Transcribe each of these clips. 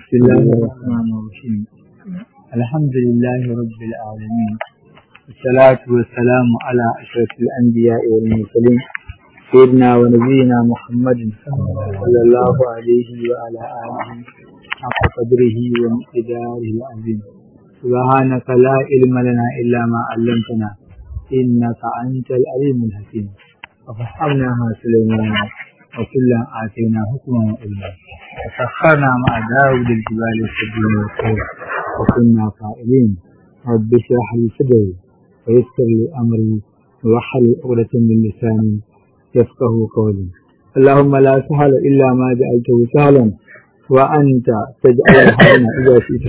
بسم الله الرحمن الرحيم الحمد لله رب العالمين والصلاة والسلام على أشرف الأنبياء والمرسلين سيدنا ونبينا محمد صلى الله عليه وعلى آله حق قدره ومقداره العظيم سبحانك لا علم لنا إلا ما علمتنا إنك أنت العليم الحكيم وفهمناها سليمان وكلا آتينا حكما وعلما وسخرنا مع داود الجبال السبيل والخير وكنا فاعلين رب اشرح لي صدري ويسر لي أمري ووحل عقدة من لساني يفقه قولي اللهم لا سهل إلا ما جعلته سهلا وأنت تجعل الحزن إذا شئت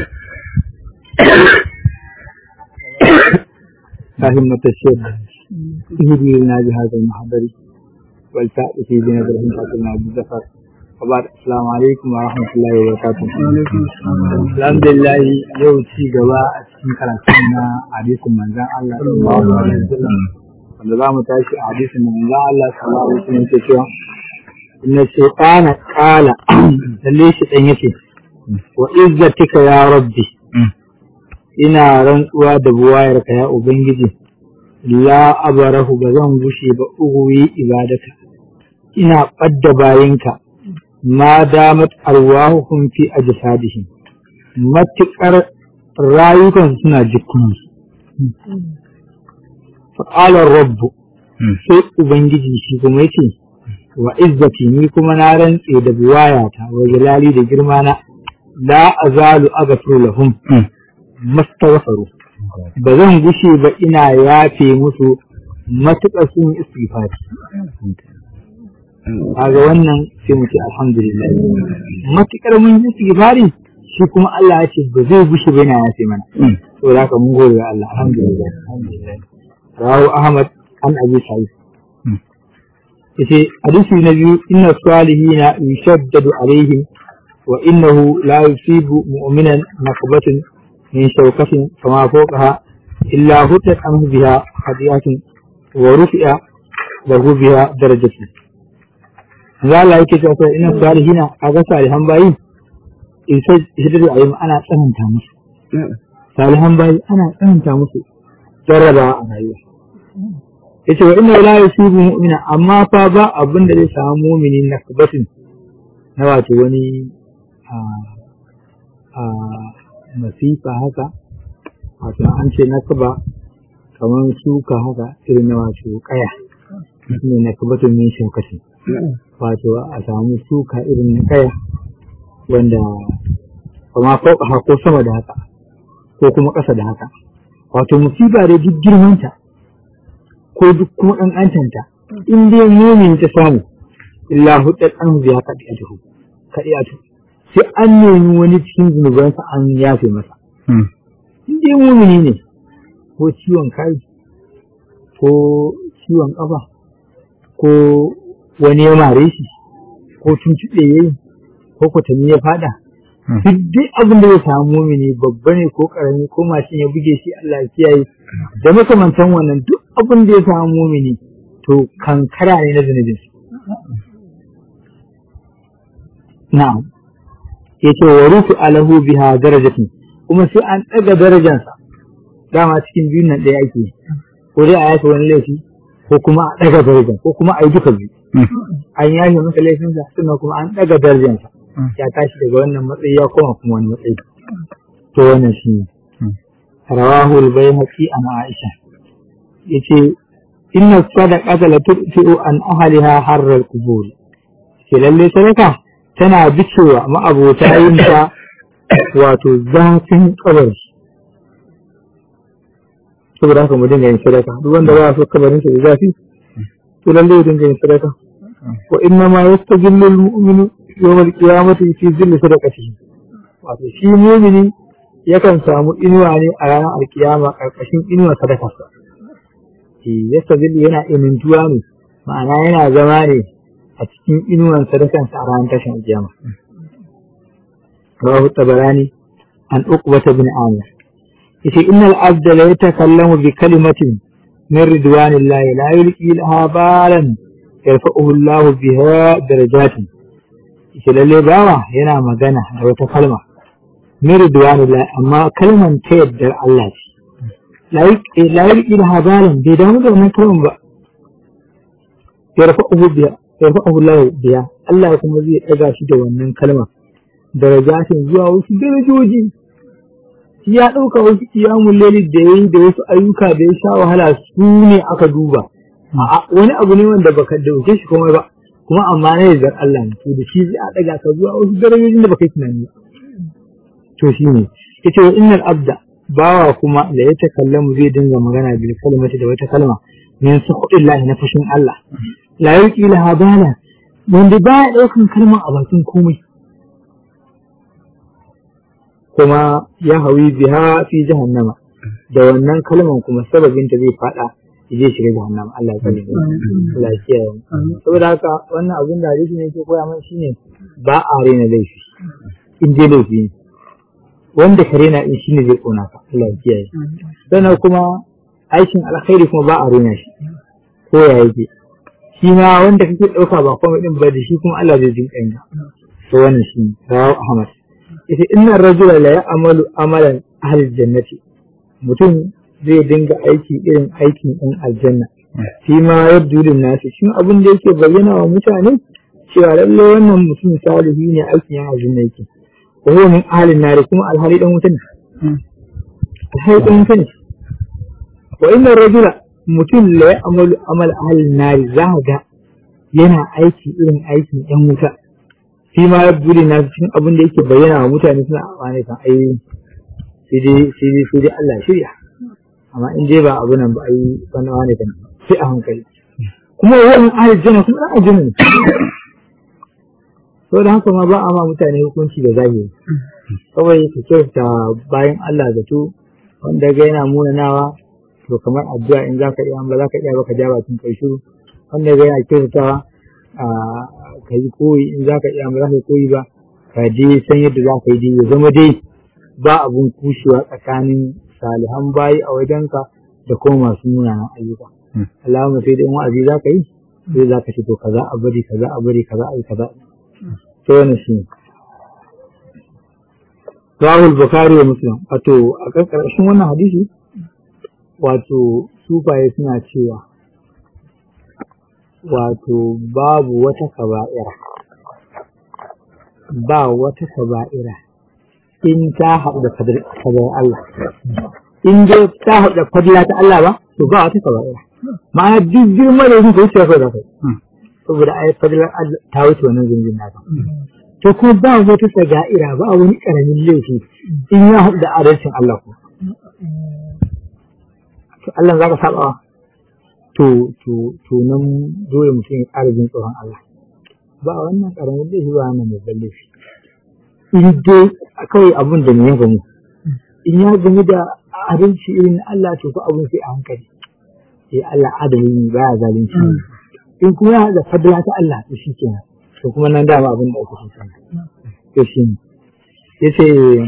فهمة الشيخ اهدي لنا بهذا المحضر والتأتي في بنظرة فاتنا بالزفر وبعد السلام عليكم ورحمة الله وبركاته الحمد لله يوم ci gaba a cikin karatun na hadisin manzon Allah sallallahu alaihi wasallam wanda za mu tashi a hadisin manzon Allah sallallahu alaihi wasallam ke cewa inna shaytana qala lalle shi dan yace wa izzatika ya rabbi ina rantsuwa da buwayarka ya ubangiji la abarahu ba zan gushe ba uguwi ibadaka ina ɓadda bayinka ma damat arwahuhum fi ajsadihim matuƙar rayukansu suna jikunansu faƙalar rabbu sai ubangiji shi kuma yace wa izzati ni kuma na rantse da buwayata wa jalali da girma na la azalu aghfiru lahum mastaghfaru ba zan gushe ba ina yafe musu matuƙar sun istighfari kaga wannan sai mu ce alhamdulillah matuƙar mun yi istighfari shi kuma Allah ya ce ba zai gushe ba yana yafe mana to da haka mun gode wa Allah alhamdulillah alhamdulillah rawu Ahmad an Abi Sa'id yace hadisi na biyu inna salihina yushaddadu alaihim wa innahu la yusibu mu'minan naqbatun من شوكة فما فوقها إلا هتت عنه بها خطيئة ورفع له بها درجة za Allah yake cewa sai ina salihina kaga salihan bayi in sai hidda ayi ana tsananta musu salihan bayi ana tsananta musu jarraba a rayuwa yace wa inna la yusibu mu'mina amma fa ba abin da zai samu mu'mini na kabatin na wato wani a masifa haka wato an ce na kaba kamar suka haka irin na wato kaya ne na kabatun min shaukashi wato a samu suka irin na kaya wanda kama fauka ko sama da haka ko kuma ƙasa da haka wato musiba da duk girmanta ko duk kuma ƙanƙantanta in dai mumin ta samu illa huddat an biya kaɗi'atuhu kaɗi'atu sai an nemi wani cikin zunubansa an yafe masa. In dai mumini ne, ko ciwon kai, ko ciwon ƙafa, ko wani ya mare shi, ko tuntuɓe ya yi, ko kwatanni ya fada. Duk dai abin da ya samu mumini babba ne ko ƙarami ko mashin ya buge shi Allah ya kiyaye. Da makamantan wannan duk abin da ya samu mumini to kankara ne na zunubinsu. Na'am. ya ce wa rufu alahu biha darajatin kuma sai an ɗaga darajansa dama cikin biyun nan ɗaya ake ko dai a yafe wani laifi ko kuma a ɗaga darajan ko kuma a yi duka biyu an yafe masa laifinsa sannan kuma an ɗaga darajansa ya tashi daga wannan matsayi ya koma kuma wani matsayi to wannan shi ne rawahu al-bayhaqi an aisha yace inna sadaqata la tudfi'u an ahliha harra al-qubur ke lalle sadaka tana bicewa ma'abota yinta wato zafin kabari saboda haka mu dinga yin sadaka duk wanda ba so kabarin sa da zafi to lalle ya dinga yin sadaka wa inna ma yastajillu al-mu'minu yawm al-qiyamati fi zilli sadaqatihi wato shi mu'mini yakan samu inuwa ne a ranar alkiyama karkashin inuwa sadakarsa yastajillu yana inintuwa ne ma'ana yana zama ne a cikin inuwan sadakansa a ranar tashin alkiyama. Rawahu Tabarani an Uqbata bin Amir. Yace innal abda la yatakallamu bi kalimatin min ridwanillahi la yulqi laha balan yarfa'uhu Allah biha darajatin ita lalle bawa yana magana da wata kalma miridwanillah amma kalman ta yaddar Allah ce la yarki da habalan bai damu da wannan kalman ba yarfa'uhu biya yarfa'uhu Allah biya Allah kuma zai daga shi da wannan kalma darajatin zuwa wasu darajoji ya ɗauka wasu kiyamun laili da ya yi da wasu ayyuka da ya sha wahala su ne aka duba wani abu ne wanda baka dauke shi komai ba kuma amma na yardar Allah ne to da shi zai a daga ka zuwa wasu darajojin da baka yi tunani ba to shi ne yace wa innal abda bawa kuma da ya takallamu zai dinga magana bil kalmati da wata kalma min suhudillahi na fashin Allah la yulqi laha bala wanda baya daukan kalma a bakin komai kuma ya hawi biha fi jahannama da wannan kalman kuma sababin ta zai fada zai shiga jahannama Allah ya kare Allah ya kiyaye saboda haka wannan abin da hadisi ne yake koya mana shine ba a rena laifi in dai laifi ne wanda ka rena in shine zai kona ka Allah ya kiyaye sannan kuma aikin alkhairi kuma ba a rena shi ko ya yake shi ma wanda kake dauka ba komai din ba da shi kuma Allah zai jin kanka to wannan shi rawu Ahmad ita inna rajula la ya'malu amalan ahli jannati mutum zai dinga aiki irin aikin ɗin aljanna shi ma yabdu lin nasi shin abin da yake bayyana wa mutane cewa lalle wannan mutum salihi ne aikin yan aljanna yake wa huwa min ahli nari kuma alhali dan wuta ne alhali dan wuta ne wa inna rajula mutum la ya'malu amal ahli nari za ga yana aiki irin aikin yan wuta shi ma ya buri na cikin abin da yake bayyana wa mutane suna amfani kan ai sai dai sai dai sai dai Allah shirya amma in dai ba abu nan ba ai wani wani kan sai a hankali kuma wannan ayat jana kuma dan ajin ne to da haka ma ba a ma mutane hukunci da zahiri kawai ka kyauta bayan Allah zato wanda ga yana munanawa to kamar addu'a in zaka iya ba zaka iya ba ka ja bakin kai shiru wanda ga yana kyautatawa ka yi koyi in za ka iya ba za ka koyi ba ka je san yadda za ka yi ya zama dai ba abun kushewa tsakanin salihan bayi a wajenka da kuma masu munanan ayyuka Allahumma sai dai in wa'azi za ka yi sai za ka ce to kaza a bari kaza a bari kaza a yi kaza to wannan shi ne Rahul Bukhari wa Muslim wato a ƙarƙashin wannan hadisi wato sufaye suna cewa wato babu wata kaba'ira ba wata kaba'ira in ta haɗu da fadar Allah in dai ta haɗu da fadla ta Allah ba to ba wata kaba'ira ma'ana duk girma da yake wuce kai da kai saboda ai fadlar Allah ta wuce wannan zunjin naka to kuma ba wata saga'ira ba wani karamin laifi in ya haɗu da adalcin Allah ko to Allah zaka saba to to to nan dole mutum ya ƙara jin tsoron Allah ba wannan ƙaramin laifi ba wannan mai laifi in dai kawai abun da ya gamu in ya gamu da adalci irin Allah to ko abun sai a hankali sai Allah adali ne baya zalunci in kuma ya da fadla ta Allah to shi kenan to kuma nan dama abin da ake so kenan to shi ne yace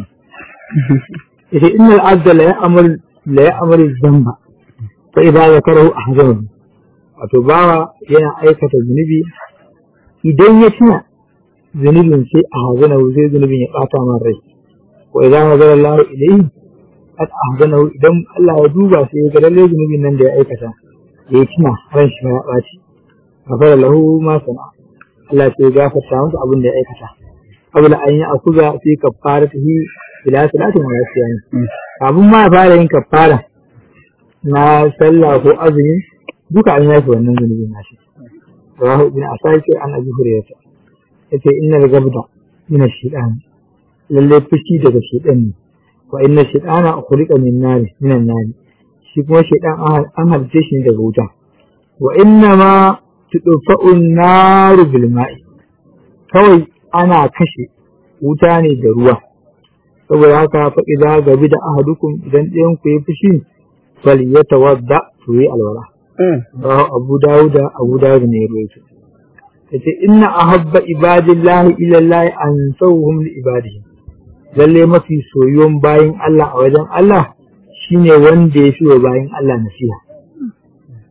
yace innal abda la ya'mal la ya'mal dhanba fa idza zakarahu ahzanahu wato bawa yana aikata zunubi idan ya tuna zunubin sai a hazanahu sai zunubin ya bata man rai wa idan nazara Allah ilayhi qad ahzanahu idan Allah ya duba sai ya ga lalle zunubin nan da ya aikata ya tuna ran shi ya baci gafara lahu ma sana Allah sai ya gafarta masa abin da ya aikata qabla an yi akuza fi kafaratihi ila salatin wa yasiyani kafin ma ya fara yin kafara na sallah ko azumi duka an yafi wannan zunubin nashi rawahu ibn asakir an abi hurairah yace innal gabda min ash-shaytan lalle fushi daga shaytan ne wa inna shaytana khuliqa min nar min an-nar shi kuma shaytan an halice shi daga wuta wa inna ma tudfa'u an-nar bil ma'i kawai ana kashe wuta ne da ruwa saboda haka fa idza gabi da ahadukum idan ɗayan ku ya fushi fal yatawadda to yi alwala abu dawuda abu dawuda ne ya rawaito yace inna ahabba ibadillahi ila Allah an sawhum li ibadihi lalle mafi soyuwan bayin Allah a wajen Allah shine wanda ya fi wa bayin Allah nasiha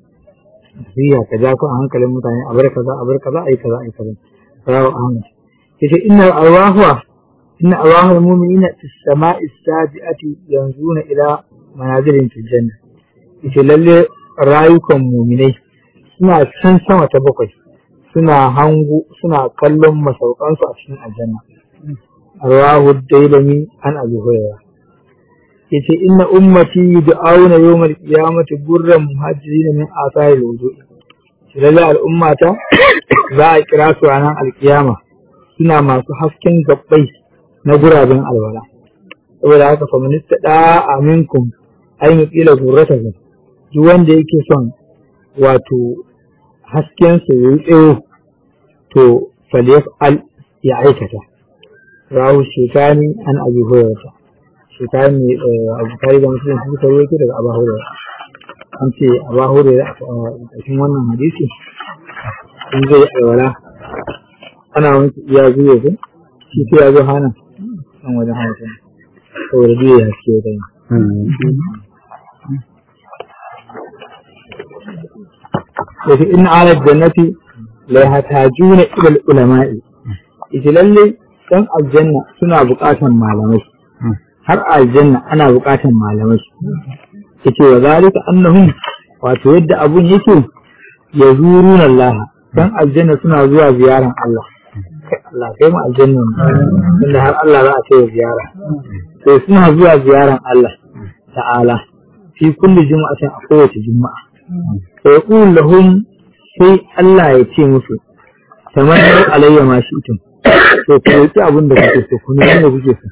nasiha ka ja ku a hankalin mutane a bar kaza a bar kaza ai kaza ai kaza rawu ahmad yace inna arwaha inna arwahul mu'minina fis sama'i sabi'ati yanzuna ila manazilin fil janna yace lalle rayukan mu'minai suna can sama ta bakwai suna hangu suna kallon masaukansu a cikin aljanna arwahu dailami an abi hurairah yace inna ummati yud'auna yawmal qiyamati gurran muhajirin min asari wudu lalle al'ummata za a kira su ranar alkiyama suna masu hasken gabbai na guraben alwala saboda haka fa minista da aminkum ay mutila gurratakum duk wanda yake son wato hasken sa yayi tsayo to falyaf'al ya aikata rawu shekani an abi hurairah shekani ne abu kari da musulun su suka yi daga abu hurairah an ce abu hurairah a cikin wannan hadisi in zai alwala ana wanke iya zuwa ko shi sai ya zo hana nan wajen hana ta saboda biyu ya haske da yi yake in ala jannati la yahtajuna ila al-ulama'i ita lalle dan aljanna suna buƙatan malamai har aljanna ana buƙatan malamai yace wa zalika annahum wato yadda abun yake yazuruna Allah dan aljanna suna zuwa ziyaran Allah Allah kai mu aljanna inda har Allah za a kai ziyara to suna zuwa ziyaran Allah ta'ala fi kulli juma'atin a kowace juma'a sai yaqul lahum sai Allah ya ce musu tamannu alayya ma shi'tum to ku yi abin da kuke so ku nuna da kuke so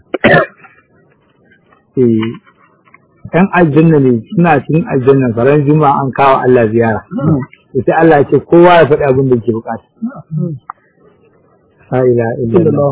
eh ɗan aljanna ne suna cikin aljanna faran juma'a an kawo Allah ziyara to sai Allah ya ce kowa ya faɗi abin da yake bukata la ilaha illallah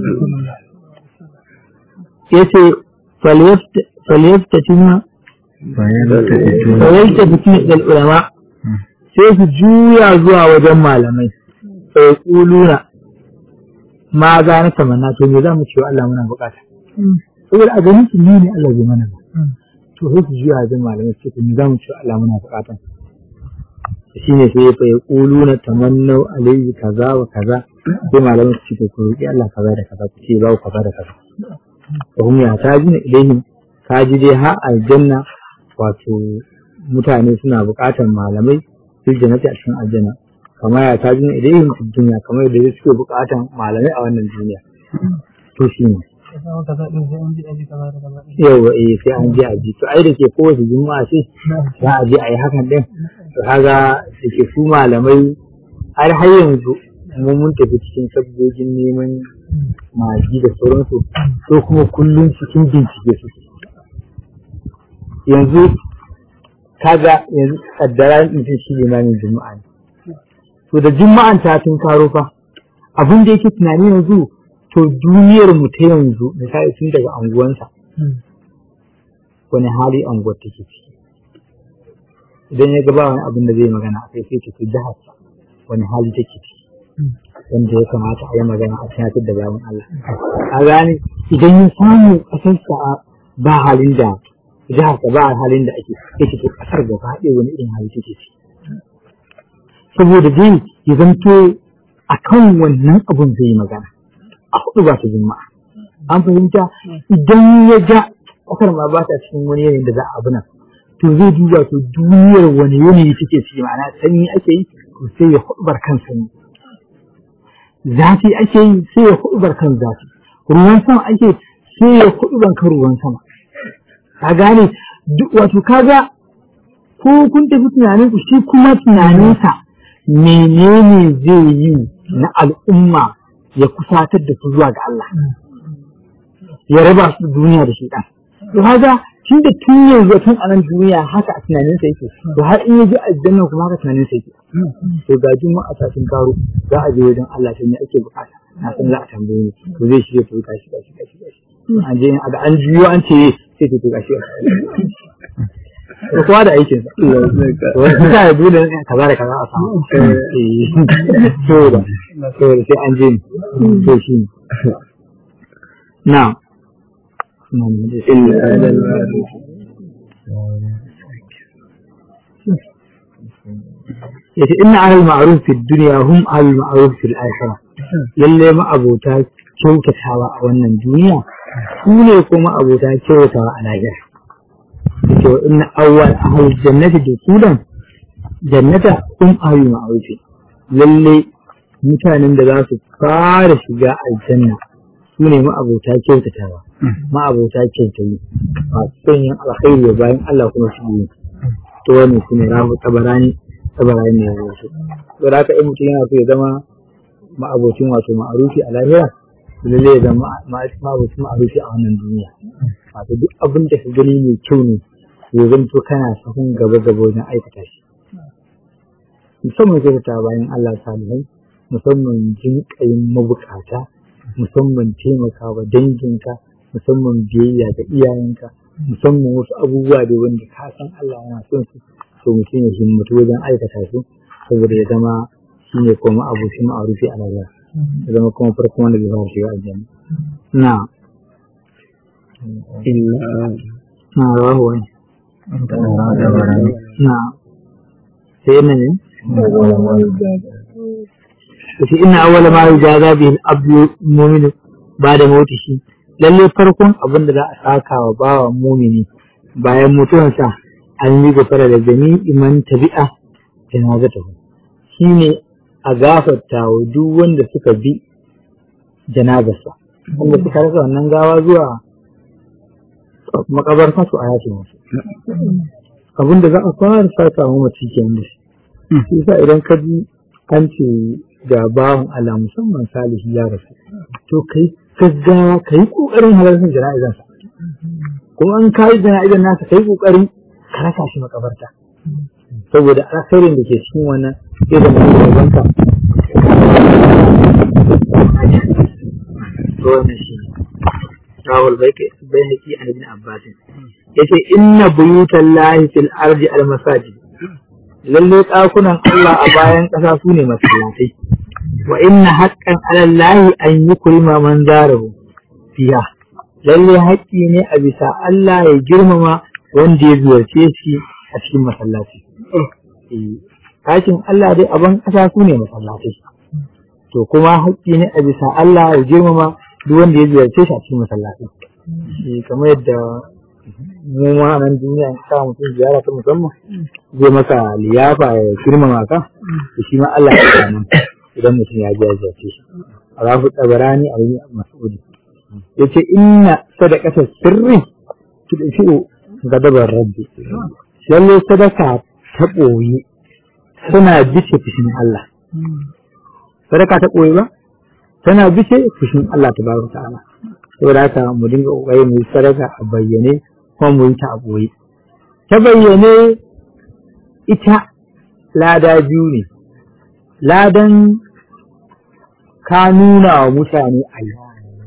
yace falyaftatina falyaftatina dal ulama sai su juya zuwa wajen malamai sai kuluna ma za na tamanna to me za mu ce wa Allah muna bukata saboda a ganin su ne Allah zai mana ba to sai su juya wajen malamai sai me za mu ce wa Allah muna bukata shi ne sai fa ya kulu na tamannau alayhi kaza wa kaza sai malamai su ce ku roki Allah kaza da kaza ku ce ba ku kaza da kaza wa hum ya tajina ilaihim kaji dai ha aljanna wato mutane suna buƙatar malamai fil jannati a cikin aljanna kamar ya tajina ilaihim fil dunya kamar yadda suke buƙatar malamai a wannan duniya to shi ne yawa eh sai an je a ji to ai da ke kowace juma'a ce za a je a yi hakan din to kaga da ke su malamai har har yanzu mun mun tafi cikin sabbogin neman magi da sauransu so kuma kullum cikin bincike su yanzu kaga yanzu kaddara mutum shi limamin juma'a ne to da juma'an ta tun karo fa abin da yake tunani yanzu to duniyar mu ta yanzu misali tun daga anguwansa wani hali anguwar take ciki idan ya gaba wani abin da zai magana a kai sai ta fi jihar wani hali take ciki wanda ya kamata a yi magana a tunatar da bayan Allah a gane idan ya samu ƙasarsa ba halin da jiharsa ba halin da ake yake to ƙasar gaba ɗaya wani irin hali take ciki saboda dai ya zanto a kan wannan abun zai yi magana a hudu ba ta juma'a an fahimta idan ya ga ƙasar ma ba ta cikin wani yanayin da za a abuna to zai duba to duniyar wani yanayi take ciki ma'ana sanyi ake yi to sai ya hudubar kan sanyi zafi ake yi sai ya hudubar kan zafi ruwan sama ake sai ya hudubar kan ruwan sama ka gane wato kaga ko kun tafi tunanin ku shi kuma tunaninsa menene zai yi na al'umma ya kusatar da su zuwa ga Allah ya raba su duniya da shi ɗan. To haga tun da tun yanzu tun a nan duniya haka a tunanin sa yake to har in ya ji aljanna kuma haka tunanin sa yake. To ga juma'a satin karo za a je wajen Allah sai ne ake bukata na san za a tambaye ni to zai shirya to gashi gashi gashi gashi. An je a ga an juyo an ce sai to gashi. ko kowa da aikin sa wani ta yi dole ne kaza da kaza a samu so da so da sai an je to shi na yace inna ahlul ma'ruf fi dunya hum ahlul ma'ruf fil akhirah lalle ma'abota kyautatawa a wannan duniya su ne kuma abota kyautatawa a lahira yake wa inna awwal ahli jannati dukulan jannata kun ahli ma'rufi lalle mutanen da za su fara shiga aljanna su ne ma'abota kyautatawa ma'abota kyautayi masu son yin alkhairi bayan Allah kuma su yi to wannan su ne rahu tabarani tabarani ne ya wasu to da haka in mutum yana so ya zama ma'abocin wato ma'arufi a lahira lalle ya zama ma'abocin ma'arufi a wannan duniya wato duk abin da ka gani mai kyau ne ya zanto kana sahun gaba gaba wajen aikata shi musamman kyautata bayan Allah salihai musamman jinƙayin mabukata musamman taimakawa danginka musamman biyayya ga iyayenka musamman wasu abubuwa da wanda ka san Allah yana son su to mutum ya himmatu wajen aikata su saboda ya zama shi ne kuma abu shi ma'arufi a rayuwa ya zama kuma farkon wanda zai fara shiga aljanna na na rahu wani na sai yana ne kace ina awwala ma yujaza bihi al-abdu mu'minu ba'da mautihi lalle farkon abin da za a saka wa bawa mumini bayan mutuwarsa an yi gafara da jami'i man tabi'a janazatahu shine a gafarta wa duk wanda suka bi janazarsa wanda suka rasa wannan gawa zuwa makabarta su a yashi musu abin da za a fara saka wa mace kenan da shi shi yasa idan ka ji an ce ga bawan Allah musamman salihu ya rasu to kai gaggawa ka yi ƙoƙarin halartar jana'izansa kuma an kayi jana'izan nasa ka yi ƙoƙarin ka raka shi makabarta saboda alkhairin da ke cikin wannan sai da mai gabanka to wannan shi rawul baiki bayhaqi an ibn abbas yace inna buyutan lahi fil ardi al masajid lalle ɗakunan Allah a bayan ƙasa su ne masallatai wa inna haqqan ala lahi an yukrima man zarahu fiya lalle haƙƙi ne a bisa Allah ya girmama wanda ya ziyarce shi a cikin masallaci ɗakin Allah dai a ban ƙasa su ne masallatai to kuma haƙƙi ne a bisa Allah ya girmama duk wanda ya ziyarce shi a cikin masallaci kamar yadda mu ma nan duniya in ka mutum ziyara ta musamman zai maka liyafa ya girmama ka to shi ma Allah ya kama idan mutum ya ji ya ziyarce shi Rafu Tabarani a yi Mas'udi yace inna sadaqata sirri tudfi'u gadabar rabbi lalle sadaka ta ɓoye tana bice fushin Allah sadaka ta ɓoye ba tana bice fushin Allah tabaraka ta'ala saboda haka mu dinga kokari mu yi sadaka a bayyane kuma mu yi ta a ɓoye ta bayyane ita lada biyu ne ladan ka nuna wa mutane a yi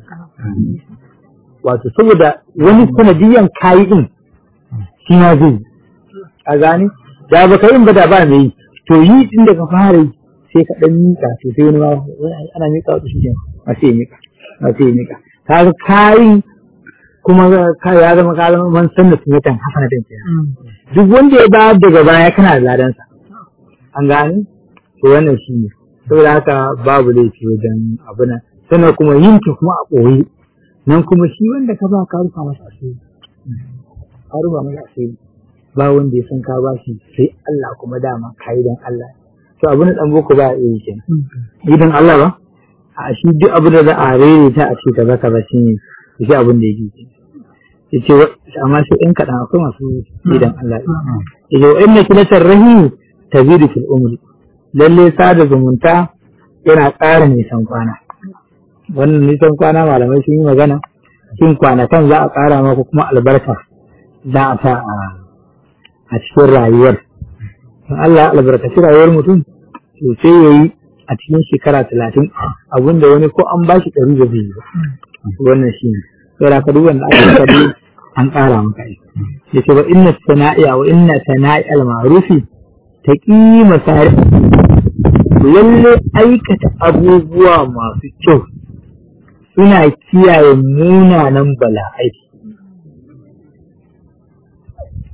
wato saboda wani sanadiyan kayi din shi ma zai yi a gane da ba ka yin ba da ba mai yi to yi din da ka fara yi sai ka dan mika to sai wani ma ana mika wata shi ma sai mika ma sai mika kaga kayi kuma ka ya zama ka zama man sanna sunnatan hasanatan kenan duk wanda ya bayar daga baya kana da ladansa an gane to wannan shi ne saboda haka babu laifi wajen abuna sannan kuma yin ta kuma a ɓoye nan kuma shi wanda ka ba ka rufa masa asiri ka rufa masa asiri ba wanda ya san ka ba shi sai Allah kuma dama ka yi don Allah to abu na dan boko ba a iya kenan idan Allah ba a shi duk abu da za a rere ta a ce kaza kaza shi ne shi abin da yake ya ce amma sai in kaɗan akwai masu idan Allah ya ce wa inna kilatar rahimi tazidu fil umri lalle sada zumunta yana ƙara nisan kwana wannan nisan kwana malamai sun yi magana shin kwanakan za a ƙara maka kuma albarka za a sa a cikin rayuwar in Allah ya albarkaci rayuwar mutum to sai ya yi a cikin shekara talatin abinda wani ko an bashi ɗari da zai yi ba wannan shi ne sai da duk wanda aka kadi an ƙara maka ya ce wa inna sana'iya wa inna sana'i al-ma'rufi ta ƙima sari lalle aikata abubuwa masu kyau suna kiyaye munanan bala'ai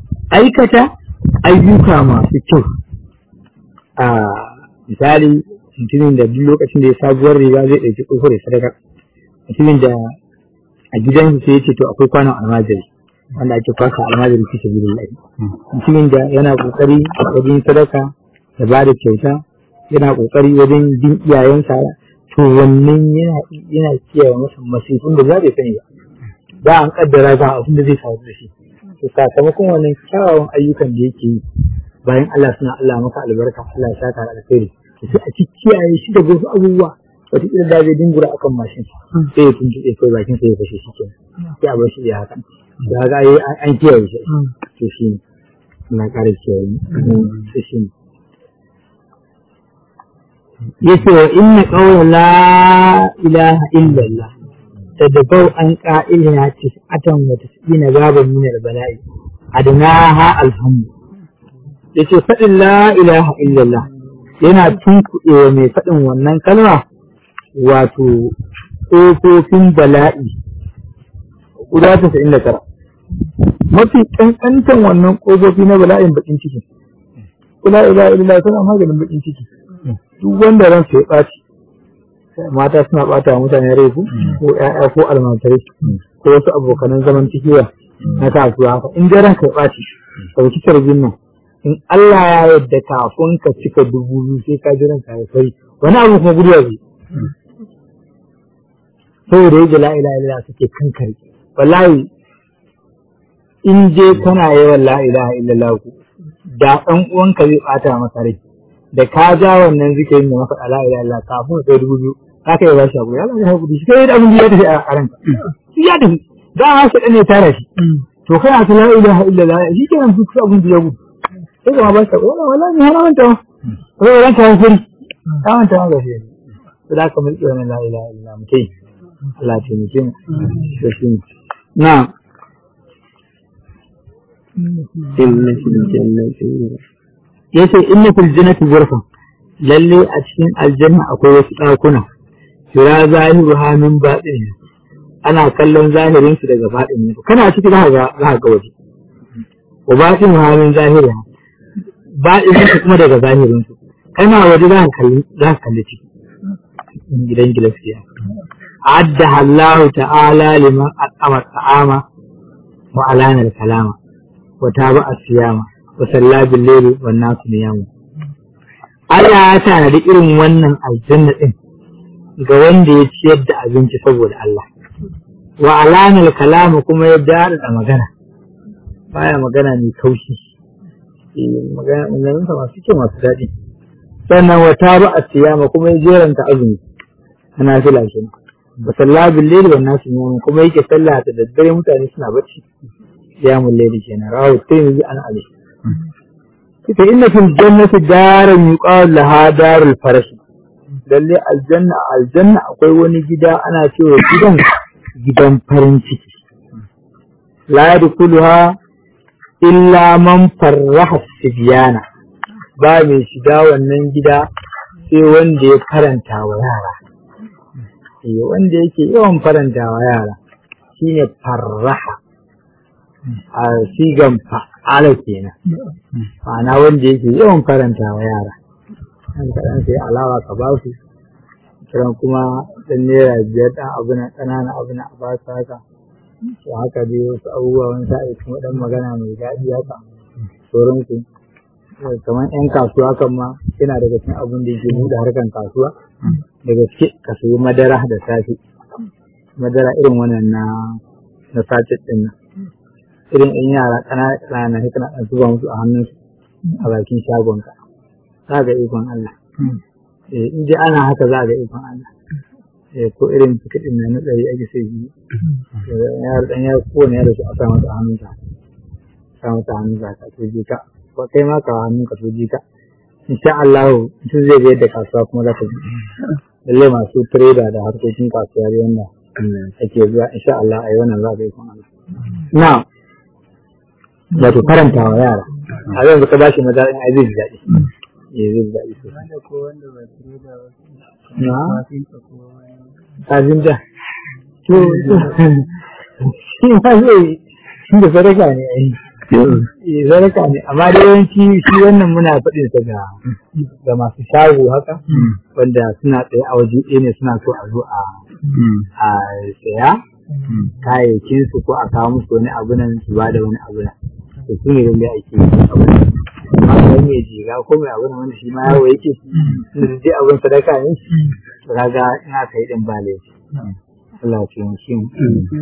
aikata ayyuka masu kyau a misali mutumin da duk lokacin da ya sabuwar riga zai ɗauki tsohuwar ya sadaka mutumin da a gidan sai ya ce to akwai kwanon almajiri wanda ake kwasa almajiri fi sabilillah mutumin da yana kokari wajen sadaka da ba da kyauta yana kokari wajen bin iyayensa to wannan yana yana kiyaye masa masifin da za bai sani ba ba an kaddara ga abin da zai faru da shi to sakamakon wannan kyawawan ayyukan da yake yi bayan Allah suna Allah maka albarka Allah ya saka alkhairi to sai a ci kiyaye shi daga wasu abubuwa wata kila da zai dingura akan mashin sai ya tuntuɓe kai bakin sai ya fashe shi kenan sai a bar shi ya haka da ga ai an kiyaye shi to shi ne na ƙara kiyaye to shi ne yace wa inna qawla la ilaha illallah tadabau an qa'ilha tis'atan wa tis'ina baban min al-bala'i adnaha alhamdu yace faɗin la ilaha illallah yana tunkuɗewa mai faɗin wannan kalma wato ƙofofin bala'i guda tasa'in da tara mafi ƙanƙantan wannan ƙofofi na bala'in baƙin ciki la ilaha illallah tana maganin baƙin ciki duk wanda ran ya ɓaci mata suna ɓata wa mutane rai ko ƴaƴa ko almajirai ko wasu abokanan zaman cikiya na kasuwa haka in dai ranka ya ɓaci ɗauki tarbin nan in Allah ya yarda kafin ka cika dubu biyu sai ka ji ranka ya sai wani abu kuma gudu zai saboda yadda la ilaha illallah suke kankare wallahi in je kana yawan la ilaha illallah ku da ɗan uwanka zai ɓata masa rai da ka ja wannan zikirin da maka la ilaha illallah kafin ka dubu biyu za ka yi ba shi abu ya Allah ya haƙuri shi kai da abin da ya tafi a ranka ya tafi da ma shi ɗan ya tara shi to kai a ta la ilaha illallah shi kenan duk abin da ya gudu sai kuma ba shi wala wala ni har manta ko ran ka furi ka manta ma gashi to da ka mulki wannan la ilaha illa mutai Allah ya taimake mu to shi na inna fil jannati yace inna fil jannati ghurfa lalle a cikin aljanna akwai wasu ɗakuna kira zahiru ha min baɗin ana kallon zahirin su daga baɗin kana ciki za ka ga za ka ga waje wa baɗin ha min zahiriha baɗin kuma daga zahirin su kana waje za ka kalli za ka kalli ciki gidan gilaskiya adda Allah ta'ala liman aqama ta'ama wa alana kalama wa taba asiyama wa salla bil layli wan nasu niyamu Allah ya tanadi irin wannan aljanna din ga wanda ya ciyar da abinci saboda Allah wa alana kalama kuma ya dada magana baya magana mai kaushi maganganunsa masu kyau masu daɗi sannan wata ba a siyama kuma ya jeranta azumi ana fila shi ba sallah bil layli wan nasu yamun kuma yake sallah da daddare mutane suna bacci qiyamul layli kenan rawu tirmidhi an ali kita inna fil jannati daran yuqal laha darul farash lalle aljanna aljanna akwai wani gida ana cewa gidan gidan farin ciki la yadkhuluha illa man farraha sibyana ba mai shiga wannan gida sai wanda ya faranta wa yara eh wanda yake yawan faranta wa yara shine farraha a sigan fa'ala kenan ma'ana wanda yake yawan faranta wa yara an kaɗan sai alawa ka ba su kiran kuma ɗan naira biyar ɗan abu na ƙanana abu na a ba su haka to haka dai wasu abubuwa wani sa'i kuma ɗan magana mai daɗi haka sauransu kamar 'yan kasuwa kan ma yana daga cikin abin da yake buɗe harkan kasuwa da gaske ka sayi madara da safe madara irin wannan na na sachet ɗin nan irin in yara ƙanana ƙanana sai kana ɗan zuba musu a hannunsu a bakin shagonka za ga ikon Allah in dai ana haka za ga ikon Allah ko irin tikitin na ɗari ake sai biyu yaro ɗan yaro kowane yaro su a sa masa hannunsa sa masa hannunsa ka to ji ka ko kai ma ka hannun ka to ji ka insha Allah mutum zai ga yadda kasuwa kuma za ta ji lallai masu trader da harkokin kasuwa da yanda ake zuwa insha Allah a yi wannan za ga ikon Allah na wato karanta wa yara a yanzu ka bashi madara in zai ji daɗi eh zai ji daɗi sosai na kafin da to shi ma zai shi da sadaka ne ai eh sadaka ne amma da yawanci shi wannan muna faɗin sa ga ga masu shago haka wanda suna tsaye a waje ɗaya ne suna so a zo a a saya kayayyakin su ko a kawo musu wani abu nan su ba da wani abu nan to su ne wanda ake yi abu nan amma kai mai jiga ko mai abu nan wanda shi ma yawo yake da dai abun sadaka ne to kaga ina kai din ba laifi Allah ya taimake mu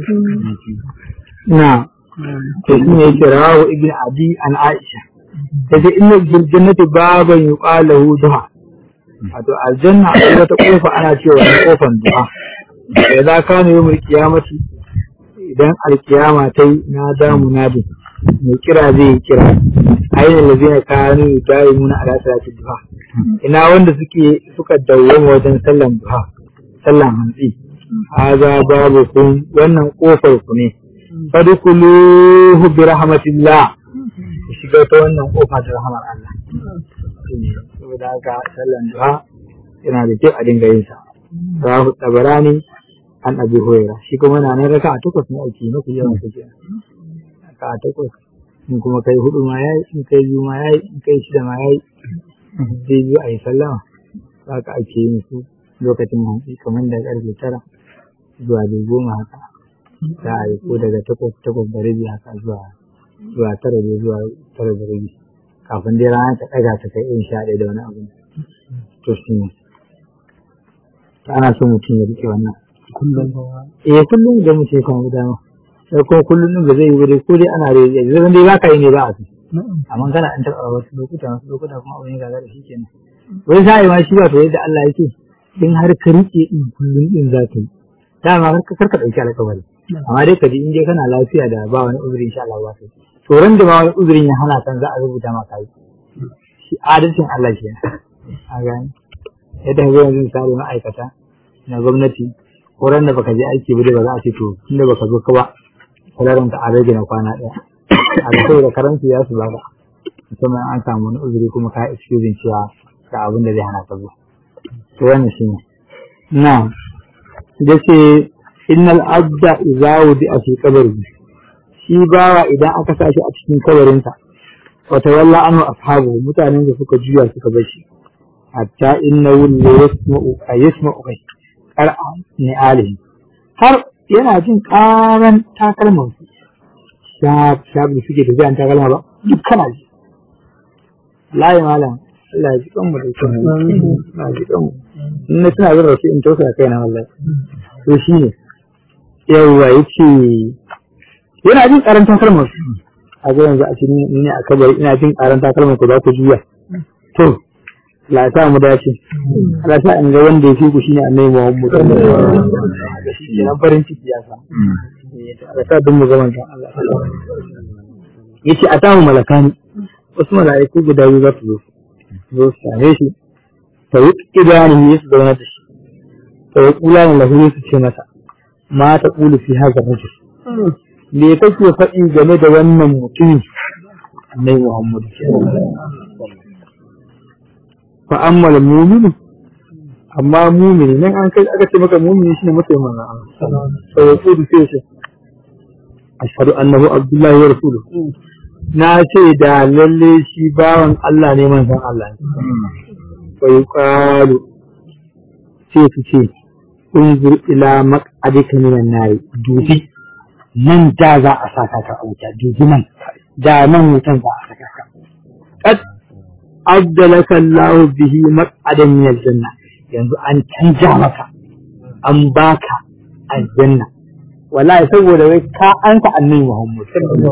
na to shi ne yake rawahu ibn abi an aisha kace inna bil jannati baban yuqalu duha wato aljanna akwai wata kofa ana cewa ne kofan duha idan ka ne yawmul qiyamati idan alkiyama ta yi na damu nadin mai kira zai yi kira ainihin lazina kanu yudayimuna ala salati duha ina wanda suke suka dawwama wajen sallan duha sallan hantsi haza babu kun wannan kofar ku ne fadkhuluhu bi rahmatillah ku shiga ta wannan kofa ta rahmar Allah saboda haka sallan duha yana da kyau a dinga yin sa rahu tabarani an abi hoyara shi kuma na nan raka a takwas ne ake mafi yawan su ke raka a takwas in kuma kai hudu ma yayi in kai biyu ma yayi in kai shida ma yayi zai biyu a yi sallama haka ake yin su lokacin hantsi kamar da karfe tara zuwa da goma haka za a yi ko daga takwas takwas da rabi haka zuwa zuwa tara da zuwa tara da rabi kafin dai rana ta ɗaga ta kai in sha ɗaya da wani abu to shi ne ana so mutum ya rike wannan kullum eh kullum da mutum ya samu dama sai ko kullum din ba zai yi ba dai ko dai ana rage zai dai baka yi ne ba a su amma kana an taɓa wasu lokuta wasu lokuta kuma abin ya gaga da shi kenan wai sa'i ma shi ba to yadda Allah yake in har ka rike din kullum din za ka yi dama kar ka ɗauki alƙawari amma dai ka ji in dai kana lafiya da ba wani uzuri insha Allah ba kai to ran da ba wani uzurin ya hana kan za a rubuta maka yi shi adalcin Allah ke a gani yadda ga yanzu misali ma'aikata na gwamnati ko ran da baka je aiki ba dai ba za a ce to tunda baka zo ka ba salarin ka an rage na kwana ɗaya a ga saboda karanci ya su baka musamman an samu wani uzuri kuma ka excusing cewa ga abin da zai hana ka zuwa to wannan shine na da ce innal abda idza wudi a fi qabri shi bawa idan aka sa shi a cikin kabarinsa wa tawalla anhu ashabu mutanen da suka juya suka bar shi hatta innahu la yasma'u ay yasma'u kai qar'a ni alihi har yana jin karan takalman su shab shab da suke tafiya an takalma ba duk kana ji layi malam Allah ya ji kanmu da kyau na ji kanmu in na tuna zan rasu in tausaya kaina wallahi to shi ne yawwa ya ce yana jin karantar kalmar su a ga yanzu a cikin ni ne a kabari ina jin karantar kalmar ku za ku juya to la sa mu dace la sa in ga wanda ya fi ku shine annabi Muhammad kenan farin ciki ya sa la sa dun mu ga manzon Allah yace atahu malakani wasu mala'iku guda biyu za su zo zo su same shi ta yi idanu su zauna da shi ta yi kula ne lahu su ce masa ma ta ƙulu fi haka rajul me kake faɗi game da wannan mutumin annai Muhammad fa ammal mu'minu amma mu'mini nan an kai aka ce maka mu'mini shine mutum manzo Allah sai ya kudu sai shi ashhadu annahu abdullahi wa rasuluhu na ce da lalle shi bawan Allah ne manzon Allah ne fa yuqalu sai su ce unzur ila maq'adika minan nari dubi nan da za a saka ka a wuta dubi nan da nan wutan za a saka ka qad abdalaka Allah bihi maq'adan min aljanna yanzu an canja maka an baka aljanna wallahi saboda wai ka ansa annabi Muhammad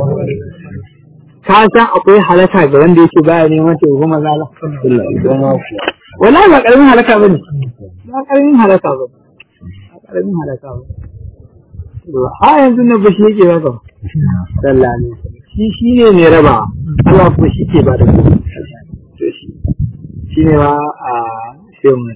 ka san akwai halaka ga wanda yake baya neman taimako maza Allah wallahi ba karamin halaka bane ba karamin halaka bane karamin halaka ba. Ha yanzu na bashi yake baka. Sallah ne. Shi shi ne mai raba. Allah kuma shi ke ba da ku. To shi. Shi ne ma a sai mu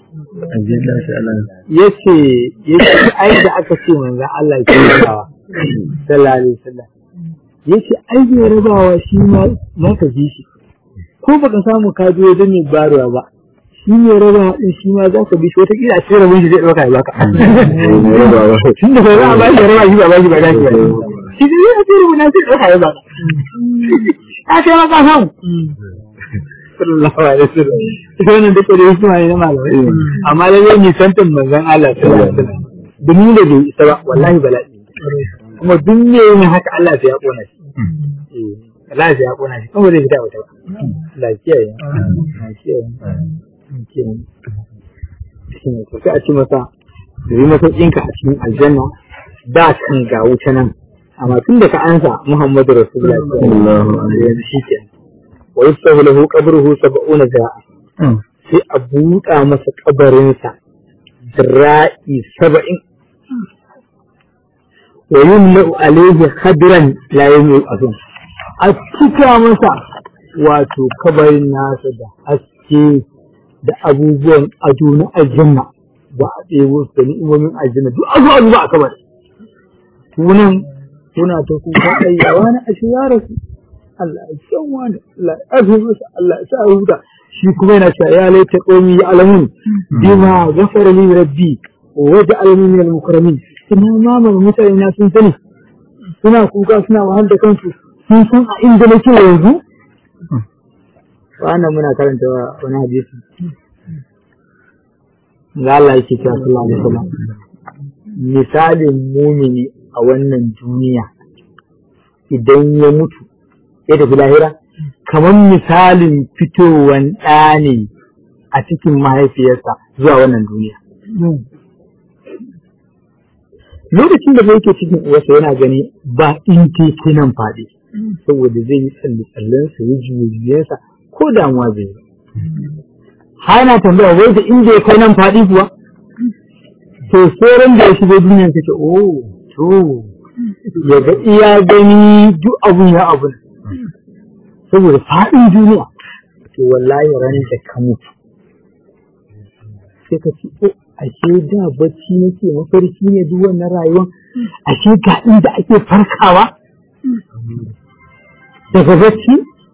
yace yace ai da aka ce manzon Allah ke rabawa. Sallah ne sallah. Yace ai bai rabawa shi ma za ka ji shi. Ko baka samu ka je wajen mai baruwa ba. shi ne raba din shi ma za ka bi shi wataƙila a cikin rabin shi zai ɗauka ya baka. Tun da za a ba shi raba shi ba ba shi ba dace ba. shi ne ya ce rubuta sai ɗauka ya baka a kai maka samu sallallahu alaihi wasallam ita wannan duka da hikima ne na malamai amma lallai nisantan manzon Allah sallallahu alaihi wasallam domin da bai isa ba wallahi bala'i kuma duk ne yin haka Allah sai ya kona shi Allah sai ya kona shi kuma zai fita wata ba lafiya ya lafiya ya shi ne sai a ci masa da yi masa ɗinka a cikin aljanna da kan ga wuta nan amma tun da ka ansa Muhammadu Rasulullah sallallahu alaihi wasallam shi ke wa yusahu lahu qabruhu sab'una za'a sai a buɗa masa kabarinsa zira'i saba'in wa yumla'u alaihi khadran la yumla'u a cika masa wato kabarin nasa da haske da abubuwan ado na aljanna ba a ɗebo su da ni'imomin aljanna duk abu abu ba a kabar tunan tuna ta kuka ayyawa na ashe ya rasu Allah ya san wani Allah ya afi masa Allah ya sa huta shi kuma yana cewa ya laita qaumi ya alamun bima ghafara li rabbi wa ja'alani min al-mukarramin ina ma ma mutane na sun sani suna kuka suna wahal da kansu sun san a inda nake yanzu wannan muna karanta wani hadisi ga Allah yake cewa sallallahu alaihi wasallam misalin mumini a wannan duniya idan ya mutu ya tafi lahira kamar misalin fitowan ɗa ne a cikin mahaifiyarsa zuwa wannan duniya lokacin da yake cikin uwarsa yana gani ba in teke nan faɗi saboda zai yi tsalle-tsallensa ya juye-juyensa ko damuwa zai yi hana tambaya wai da inda ya kai nan faɗi kuwa to sauran da ya shigo duniya kace oh to ya ga iya gani duk abun ya abun saboda faɗin duniya to wallahi ran da ka mutu sai ka ce oh ashe da bacci nake mafarki ne duk wannan rayuwar ashe ga inda ake farkawa daga bacci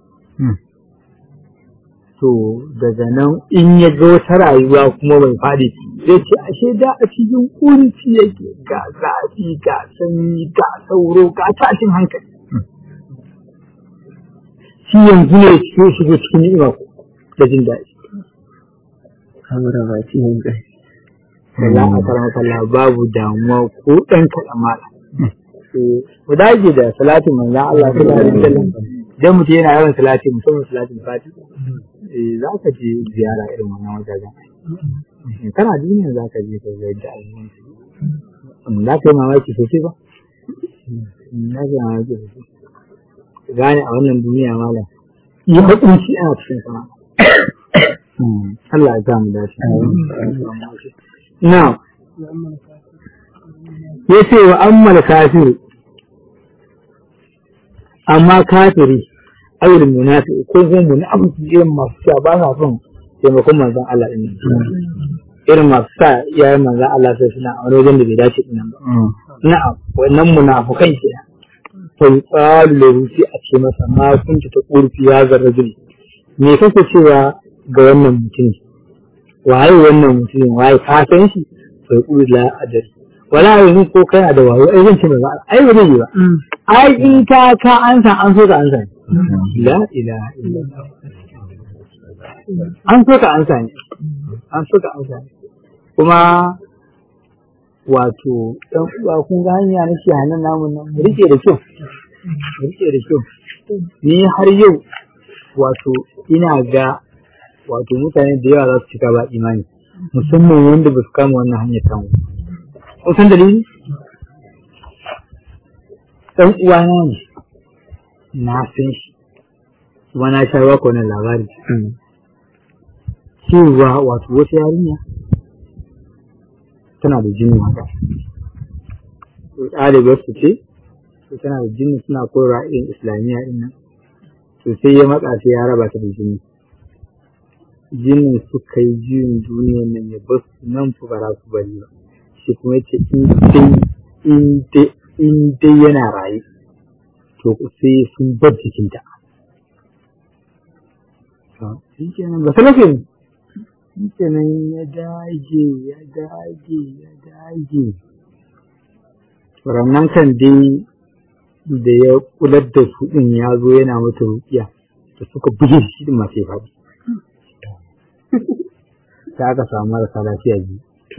to daga nan in ya ga wata rayuwa kuma bai faɗi zai ce ashe da a cikin kunci yake ga zafi ga sanyi ga sauro ga tashin hankali shi yanzu ne ya shigo cikin ni'ima da jin daɗi kamar ba ci hankali za a karanta Allah babu damuwa ko ɗan kaɗan mala mu dage da salatin manzan Allah sallallahu alaihi wasallam idan mutum yana yawan salati musamman salatin fati za ka je ziyara irin wannan wajajen kana duniya za ka je ka ga yadda abubuwan su za ka yi mamaki sosai ba za ka yi mamaki sosai gane a wannan duniya malam yi hakunci ana cikin sana Allah ya sa mu dace now yace wa ammal kafir amma kafiri ayyul munafi ko kuma munafiki irin masu cewa ba sa son taimakon manzon Allah din irin masu sa iyayen manzon Allah sai suna a wani wajen da bai dace din nan ba na'am wannan munafukan ke fa yuqalu lahu sai a ce masa ma kunta ta kurfi ya zarrajul me kake cewa ga wannan mutum waye wannan mutum waye ka san shi fa yaqulu la adri wala yanzu ko kana da wayo ai zan ce ba ai ba zai yi ba ai in ka ka ansa an so ka ansa la ilaha illallah an so ka ansa ne an so ka ansa ne kuma wato dan uwa kun ga hanya na hannun namun nan mu rike da kyau mu rike da kyau ni har yau wato ina ga wato mutane da yawa za su cika ba imani musamman wanda ba su kama wannan hanyar tamu kun san dalili dan uwa na ne na san shi kuma na sha baka wannan labari cewa wato wata yarinya tana da jini haka ɗalibar su ce to tana da jini suna koyarwa irin islamiyya din nan to sai ya matsa sai ya raba ta da jini jinin suka yi juyin duniyan nan ya bar su nan fa ba za su bari ba shi kuma yace in dai in dai in dai yana raye to sai sun bar jikinta shi kenan ba salafi ne shi kenan ya dage ya dage ya dage rannan kan dai da ya kular da su din ya zo yana mata rukiya da suka buge shi din masu faɗi ta aka samu marasa lafiya biyu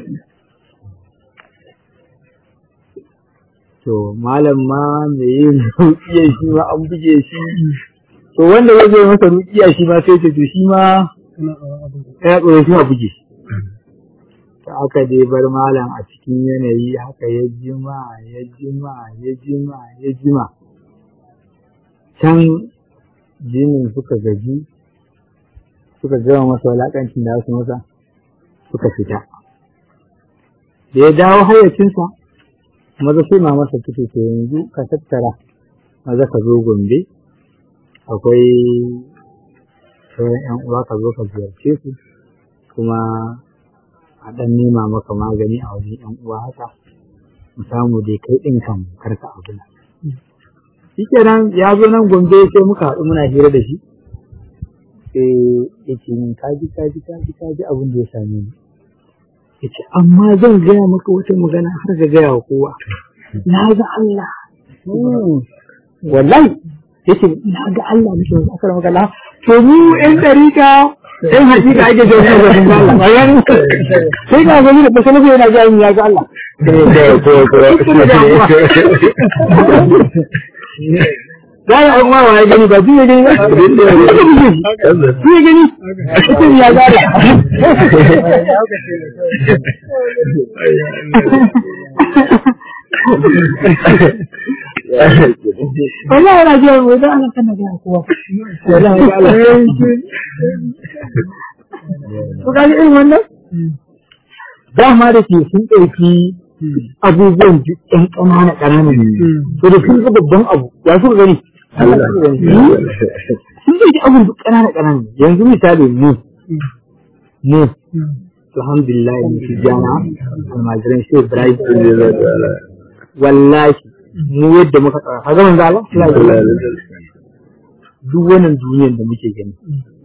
to malam ma me yin rukiya shi ma an buge shi to wanda ya zai masa rukiya shi ma sai ce to shi ma ya tsoro shi ma buge shi ta aka dai bar malam a cikin yanayi haka ya jima ya jima ya jima ya jima can jinin suka gaji suka gama masa walakancin da su masa suka fita da ya dawo hayyacinsa maza sai ma masa tuke to yanzu ka tattara maza ka zo gombe akwai sauran yan uwa ka zo ka ziyarce su kuma a ɗan nema maka magani a wajen ‘yan uwa haka, mu samu dai kai ɗin kan karka abu nan. Shi kenan ya zo nan gombe sai muka haɗu muna hira da shi, sai ya ce min kaji kaji kaji kaji abin da ya same ni. Ya ce amma zan gaya maka wata magana har ka gaya wa kowa. Na ga Allah. Wallahi ya ce na ga Allah mishi wasu akar magana. To mu ‘yan ɗarika in hakika ake da wani zaɓin Allah ba yani sai ga gani da kusa nufi yana jami ya ga Allah za a yi wa ya gani ba su ya gani ba su ya gani ita ya ga Allah yana jiya mai za a nan kana gaya kowa wallahi ga Allah Ko ka ji irin wannan? Dama da ke sun ɗauki abubuwan ɗan ƙanana ƙanana ne. To da sun ga babban abu, ya suka gani? Sun ɗauki abun duk ƙanana ƙanana yanzu misali mu. Mu. Alhamdulillah mu fi jana almajiran shi Ibrahim wallahi mu yadda muka tsara. Ka ga manzo Allah? Duk wannan duniyar da muke gani.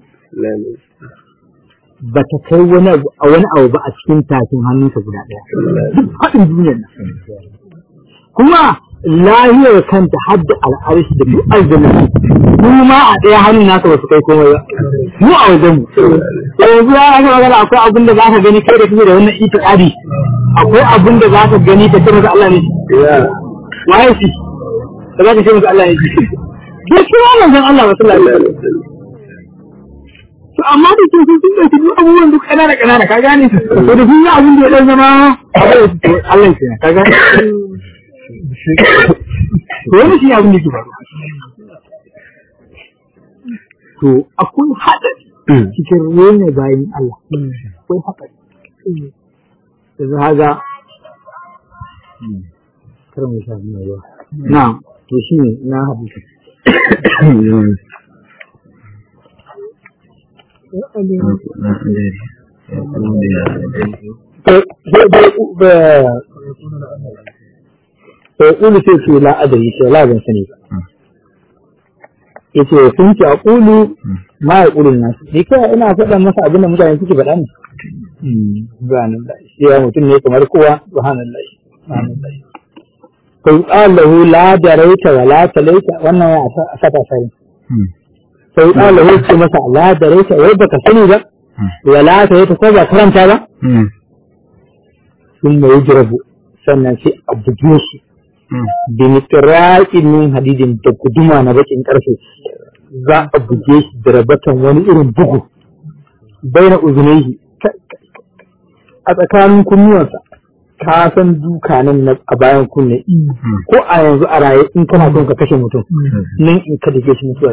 ba ta kai wani abu a wani abu ba a cikin tafin hannunsa guda ɗaya. Duk faɗin duniyar nan. Kuma lahiyar kanta har da al'arshi da duk aljanna mu ma a ɗaya hannun nasa ba su kai komai ba. Mu a wajen mu. Yanzu ya aka magana akwai abin da za ka gani kai da kake da wannan itiƙadi. Akwai abin da za ka gani ka ce masa Allah ne. Waye shi? Da za ka ce masa Allah ne. Duk shi wannan zan Allah ba sallallahu alaihi wasallam. to amma da ke sun ɗauki duk abubuwan duk ƙanana ƙanana ka gane to da sun yi abin da ya ɗan zama Allah ke ka gane to wani shi abin da ke faru to akwai haɗari cikin rene bayan Allah akwai haɗari da za ga karin mai shafi mai yawa na to shi ne na haɗu Ƙulu sai ce la adari ce la zan sani ba. Ya ce sun ce a ƙulu ma ya ƙulun nasu. Ni kai ina faɗa masa abin da mutane suke faɗa ne. Subhanallah. Shi ya mutum ne kamar kowa. Subhanallah. Subhanallah. Kai ƙalahu la daraita wa la talaita wannan ya sata sani. sai ɗala ya ce masa la da rai wai baka sani ba wala ta yi ta ko ba karanta ba sun mai jirabu sannan sai a buge shi da mitraƙin min hadidin da guduma na bakin ƙarfe za a buge shi da rabatan wani irin bugu bai na uzunaihi a tsakanin kunnuwansa ka san duka nan a bayan kunne ko a yanzu a raye in kana son ka kashe mutum nan in ka dake shi mutuwa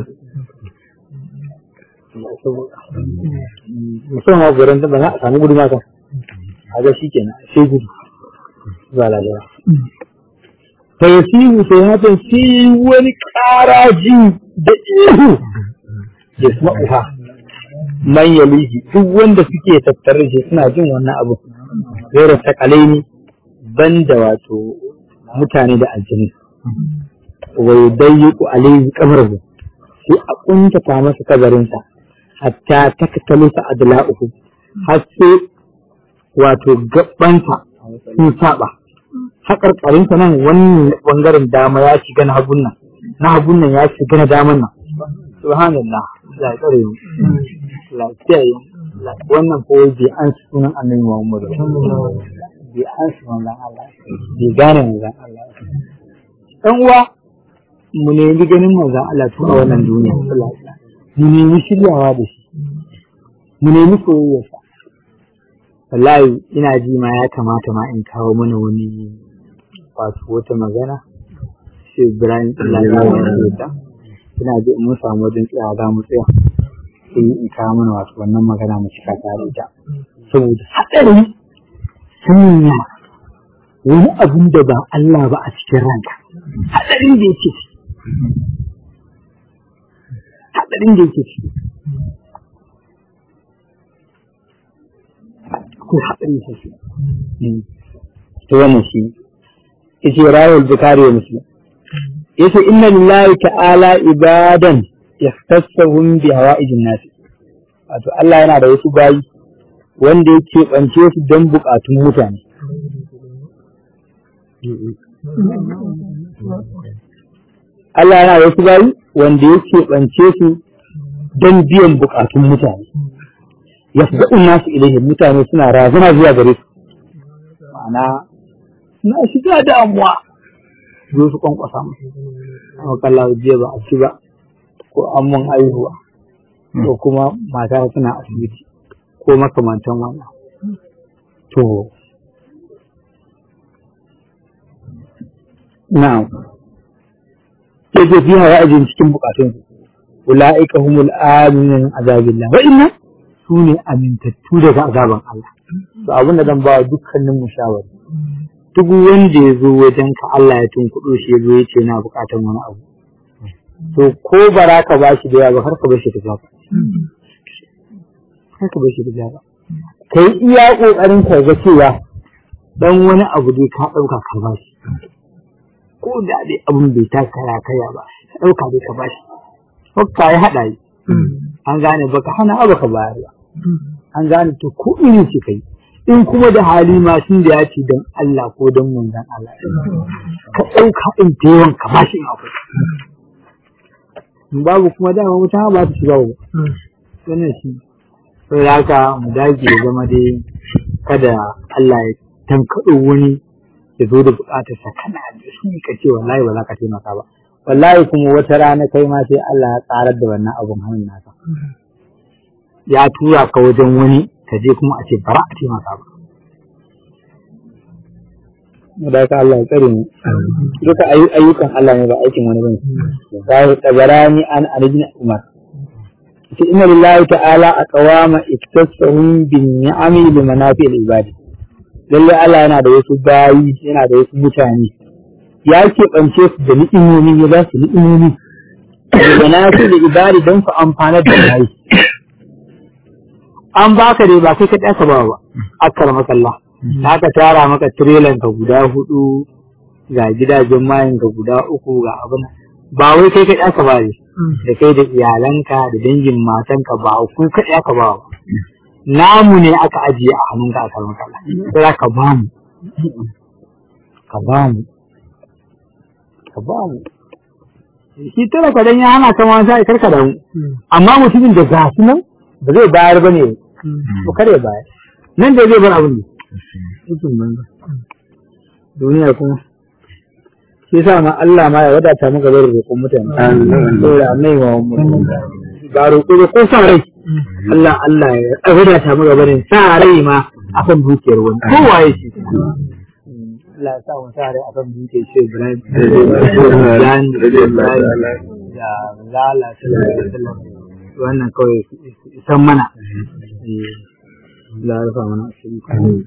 musamman gurin da ba za a samu gudu maka a ga shi kenan sai gudu ba lalala ta yi sihu sai hakan sai wani ƙaraji da ihu ya kuma uha man yaliji duk wanda suke tattare shi suna jin wannan abu zai takalai ne ban da wato mutane da aljini wai dayyiku alaihi kabarhu sai a kuntata masa kabarinsa hatta taktalu sa adla'uhu har sai wato gabbanta sun saba haƙarƙarinsa nan wannan ɓangaren dama ya shiga na hagun nan na hagun nan ya shiga na daman nan subhanallah la tsare mu la kiyaye wannan ko bai an sunan annabi Muhammad bai an sunan Allah bai gane manzon Allah dan uwa mu nemi ganin manzon Allah tun a wannan duniya mu nemi shiryawa da shi mu nemi soyayyarsa wallahi ina ji ma ya kamata ma in kawo mana wani wato wata magana shi Ibrahim Allah ya yarda ina ji in mun samu wajen tsaya za mu tsaya sai in kawo mana wato wannan magana mu cika tare da saboda haɗari sanya wani abin da ba Allah ba a cikin ranka haɗarin da yake ciki haɗarin da yake ciki ko haɗari sosai to wannan shi yace rawal bukari wa muslim yace inna lillahi ta'ala ibadan yahtassahum bi hawa'ijin nas wato Allah yana da wasu bayi wanda yake bance su don bukatun mutane Allah yana da wasu bayi wanda yake bance su don biyan bukatun mutane yasda'un nasu ilaihi mutane suna razana zuwa gare su ma'ana suna shiga damuwa zo su kwankwasa musu amma kalla jiya ba a ci ba ko an mun aihuwa ko kuma mata suna asibiti ko makamantan wannan to na'am ke ce fi hawa ajin cikin bukatun su ula'ika humul aminin azabillah wa inna su ne amintattu daga azaban Allah to abin da zan ba dukkanin mu shawari duk wanda ya zo wajen ka Allah ya tunkuɗo shi ya zo ya ce na buƙatar wani abu to ko bara ka ba shi da yawa har ka bar shi da jaba har ka bar shi da jaba kai iya ƙoƙarin ka ga cewa dan wani abu dai ka ɗauka ka ba shi ko da dai abun bai ta kaya kaya ba ka ɗauka dai ka ba shi hokka ya haɗa yi an gane baka hana abu ka bayar ba an gane to ko irin shi kai in kuma da hali ma sun da ya ce don Allah ko don manzan Allah ka ɗauka in ta yawan ka ba shi akwai in babu kuma dama wuta ba ta shiga ba wannan shi sai da haka mu dage ya zama dai kada Allah ya tankaɗo wani ya zo da buƙatar sa kana da shi ka ce wallahi ba za ka taimaka ba wallahi kuma wata rana kai ma sai Allah ya tsarar da wannan abun hannun naka ya tura ka wajen wani ka je kuma a ce bara a taimaka ba. Da ka Allah ya tsare mu. Duka ayyukan Allah ne ba aikin wani bane. Sai tabarani an alijin Umar. Ce inna lillahi ta'ala aqwama iktasahum bin ni'ami li manafi'il ibadi. Lalle Allah yana da wasu bayi, yana da wasu mutane. Ya keɓance su da ni'imomi, ya ba su ni'imomi. Da manafi'il ibadi don su amfanar da bayi. an baka dai ba kai ka ɗaka ba ba akar makalla aka tara maka tirelan ka guda hudu ga gidajen mayan ka guda uku ga abin ba wai kai ka ɗaka ba ne da kai da iyalanka da dangin matanka ba ku ka ɗaka ba ba namu ne aka ajiye a hannunka akar makalla sai ka ba mu ka ba mu ka ba mu shi tara ka dan ya hana ka ma sai karka da mu amma mutumin da ga su nan ba zai bayar ba ne ko kare baya nan da zai bar abin ne mutum banza duniya kuma shi sa ma Allah ma ya wadata maka bar roƙon mutane saboda annai wa ba roƙo ba ko sa rai Allah Allah ya wadata maka barin sa rai ma akan dukiyar wani ko waye shi Allah ya sa mu sa rai akan dukiyar shi Ibrahim da lala sallallahu alaihi wasallam wannan kawai san mana la rufa mana asiri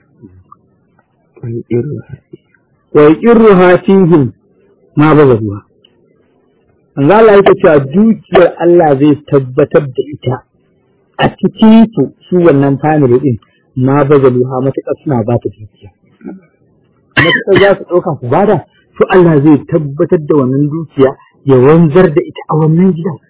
wa yaqirru hatihim ma bazaruha an ga Allah yake cewa dukiyar Allah zai tabbatar da ita a cikin su shi wannan family din ma bazaruha matuƙar suna ba ta dukiya matuƙar za su ɗauka ku bada to Allah zai tabbatar da wannan dukiya ya wanzar da ita a wannan gidan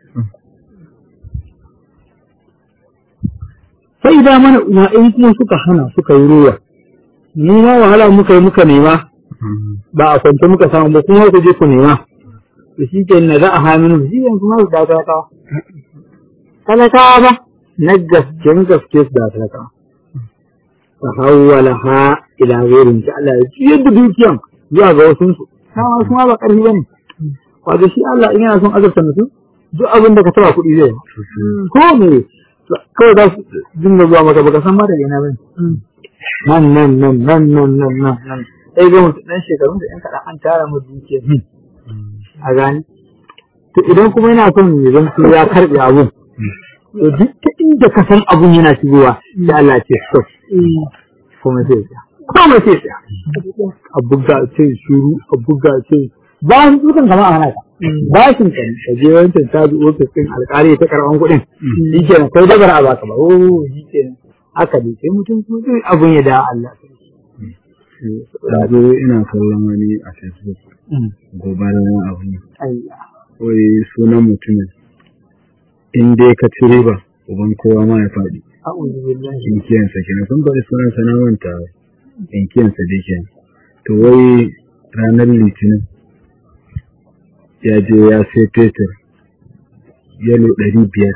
sai idan mana uwa in kuma suka hana suka yi ruwa mu ma wahala muka yi muka nema ba a kwance muka samu ba kuma ku je ku nema to shi ke na za a haminu shi yanzu ma su da talakawa talakawa ba na gasken gaske su da talakawa fa hawwala ha ila ghairin ta Allah ya juyar da dukiyan zuwa ga wasu su sama su ma ba karfi bane wato shi Allah in yana son azabta mutum duk abin da ka taba kuɗi zai ko me kawai za su dinga zuwa maka baka san ma daga ina bane nan nan nan nan nan nan nan nan sai ga mutum ɗan shekarun da ɗan kaɗan an tara mu dukiyar a gani to idan kuma yana son ya zanto ya karɓe abun to duk ta inda ka san abun yana shigowa sai Allah ce stop kuma sai ya kuma sai ya a buga ce shuru a buga ce ba su dukan kama a hana ka ba shi kan ka je wancan ta bi ofis ɗin alƙali ta karɓan kuɗin shi ke kai dabar a baka ba oh shi ke haka ne sai mutum kuma zai abun ya da Allah Ɗazu ina kallon wani a Facebook gobarar abu ne. Wai sunan mutumin in dai ka ci riba uban kowa ma ya faɗi. Inkiyansa kenan sun faɗi sunan sa na manta inkiyansa dai kenan. To wai ranar litinin ya je ya sai fetur yalo ɗari biyar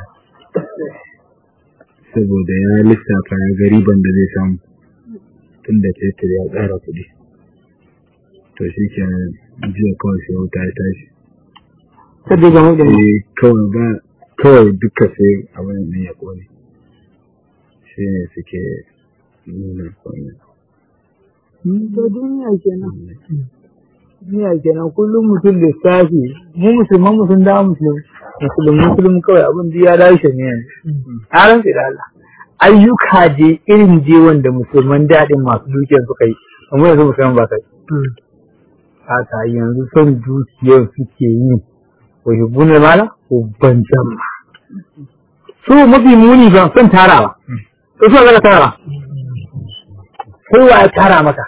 saboda ya lissafa ya ga riban da zai samu tun da fetur ya ƙara kuɗi. To shi kenan jiya kawai sai wuta ya tashi. Sabbi ga mutum. Eh kawai ba kawai duka sai abin da ya kone. Shi ne suke nuna kone. To duniya kenan. Duniya kenan kullum mutum lissafi mu musulman mu sun dawo musulmi. Musulmi musulmi kawai abin da ya dace ne yanzu. A rantsi da Allah. Ayyuka je irin je wanda musulman daɗin masu dukiyar suka yi. Amma yanzu musulman ba kai. Haka yanzu son dukiyar suke yi. Wani bunar mala ko ban jama. Su mafi muni ban son tarawa. Ko su zaka tara. Kowa ya tara maka.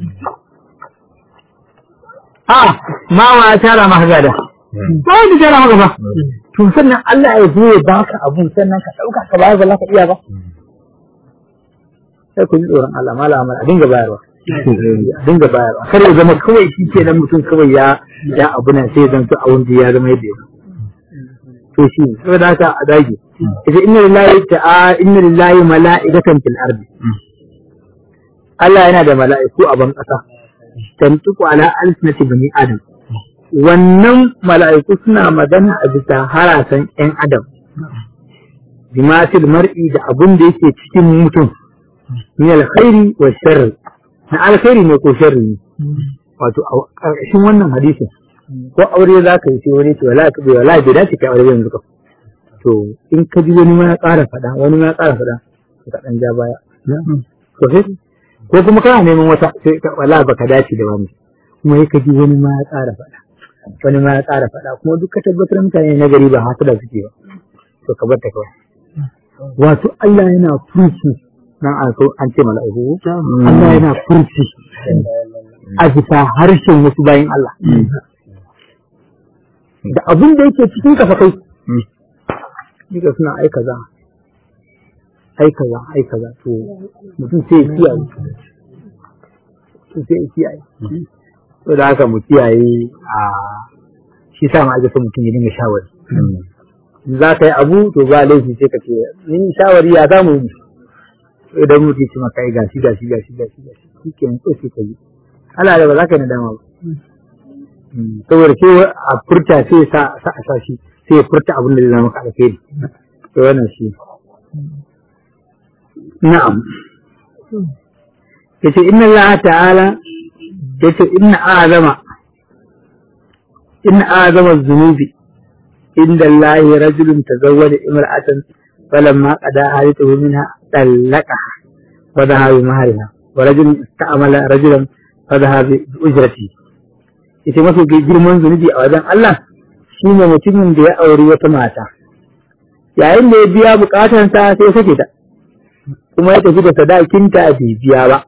A ma wa ya tara maka gada. Ba wanda tara maka ba. To sannan Allah ya zo ya baka abun sannan ka ɗauka ka bayar ba za ka iya ba. Sai ku ji tsoron Allah mala amal a dinga bayarwa. A dinga bayarwa. Kar ya zama kawai shi ke nan mutum kawai ya ya abu nan sai zan to a wanda ya zama yadda ya to shi ne saboda haka a dage ita inna lillahi ta'a inna lillahi mala'ikatan fil ardi Allah yana da mala'iku a ban kasa tantuku ala alsinati bani adam wannan mala'iku suna magana a bisa harasan ƴan adam bimatil mar'i da abun da yake cikin mutum min alkhairi wa sharri na alkhairi ne ko sharri ne wato a ƙarƙashin wannan hadisin ko aure za ka yi sai wani ce wala ka bai wala bai dace ka aure yanzu ka to in ka ji wani ma ya ƙara faɗa wani ma ya ƙara faɗa ka ɗan ja baya to sai ko kuma kana neman wata sai ka wala baka dace da wani kuma sai ka ji wani ma ya ƙara faɗa wani ma ya ƙara faɗa kuma duk ka tabbatar mutane na gari ba hasada suke ba to ka bar ta kawai wato Allah yana furci nan an so an ce mala'iku Allah yana furci a bisa harshen wasu bayan Allah da abin da yake cikin ka fa kai duka suna ai kaza ai kaza ai kaza to mutum sai ya kiyaye mutum sai ya kiyaye to da haka mu kiyaye a shi sa ma ake son mutum ya dinga shawari za ka yi abu to ba laifi sai ka ce ni shawari ya za mu yi idan mutum ya ce maka ai gashi gashi gashi gashi gashi shi ke nan sai ka yi Allah da ba za ka yi nadama ba saboda ke a furta sai sa sa a sashi sai ya furta abin da zai zama ka alheri to wannan shi na'am yace inna Allah ta'ala yace inna azama inna azama zunubi inda Allah rajulun tazawwada imra'atan falamma qada hayatuhu minha talaqaha wa dhaha bi mahariha wa rajulun ista'mala rajulan fa dhaha bi ujratihi ita mafi girman zunubi a wajen Allah shi ne mutumin da ya auri wata mata yayin da ya biya bukatansa sai sake ta kuma ya tafi da sadakinta bai biya ba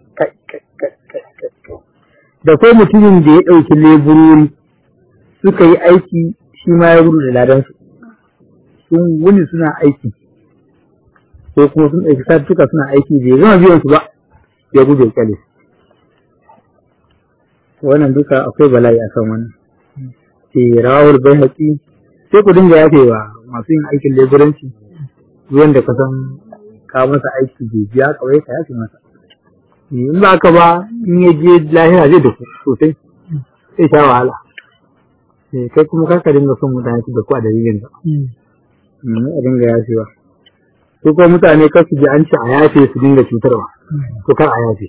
da ko mutumin da ya ɗauki leburori suka yi aiki shi ma ya gudu da ladansu sun wuni suna aiki ko kuma sun ɗauki satuka suna aiki bai gama biyan su ba ya gudu ya kyale wannan duka akwai bala'i a kan wannan ke rawar bai haƙi sai ku dinga yafewa masu yin aikin leburanci ruwan da ka san ka masa aiki bai biya kawai ka yafe masa in ba ka ba in ya je lahira zai da ku sosai sai sha wahala kai kuma kar ka dinga son mutane su da ku a dalilin ka a dinga yafewa su kuma mutane kar su ji an ce a yafe su dinga cutarwa to kar a yafe